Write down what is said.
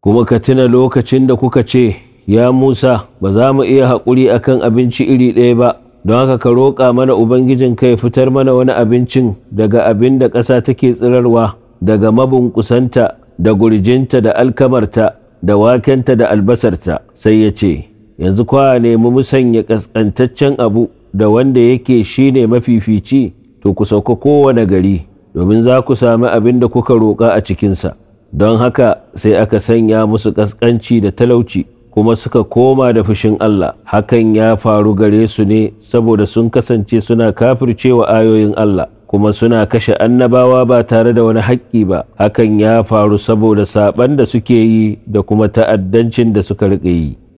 kuma ka tuna lokacin da kuka ce ya Musa ba za mu iya haƙuri akan abinci iri ɗaya ba don haka ka roƙa mana ubangijin kai fitar mana wani abincin daga abin da ƙasa take tsirarwa daga mabunkusanta da gurjinta da alkamarta da wakenta da albasarta sai ya ce yanzu kwa nemi musanya ƙasƙantaccen abu da wanda yake shine mafifici to ku sauka kowane gari domin za ku sami abin da kuka roƙa a cikinsa don haka sai aka sanya musu ƙasƙanci da talauci kuma suka koma da fushin Allah hakan ya faru gare su ne saboda sun kasance suna kafircewa ayoyin Allah kuma suna kashe annabawa ba tare da wani haƙƙi ba hakan ya faru saboda saɓan da suke yi da kuma ta'addancin da suka riƙe yi